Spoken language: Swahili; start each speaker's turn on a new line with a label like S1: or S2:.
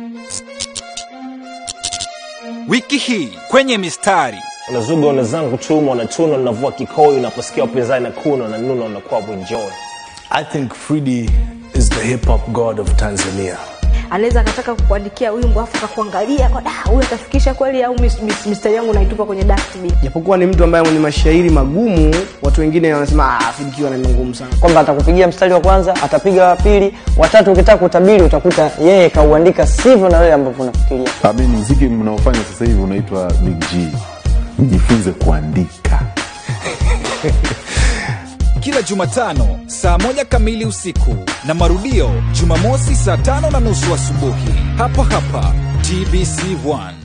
S1: Wiki hii kwenye mistari
S2: unazuga una zangu chuma unachuna unavua kikoyo unaposikia wapinzani na kuna na nuna unakuwa mwenjoy
S3: I think Fridi is the hip hop god of Tanzania.
S4: anaweza akataka kukuandikia wimbo afu akakuangalia kwa da huyu atafikisha kweli au mis- mis- mistari yangu naitupa kwenye dustbin
S5: japokuwa ni mtu ambaye mwenye mashairi magumu watu wengine wanasema "Ah, Fidikiwa ni ngumu sana
S6: kwamba atakupigia mstari wa kwanza atapiga wa pili watatu ukitaka kutabiri utakuta yeye kauandika sivyo na wewe ambavyo unafikiria
S7: Ami, mziki mnaofanya sasa hivi unaitwa Big G. Mjifunze kuandika.
S1: kila Jumatano saa moja kamili usiku na marudio Jumamosi saa tano na nusu asubuhi hapa hapa TBC1.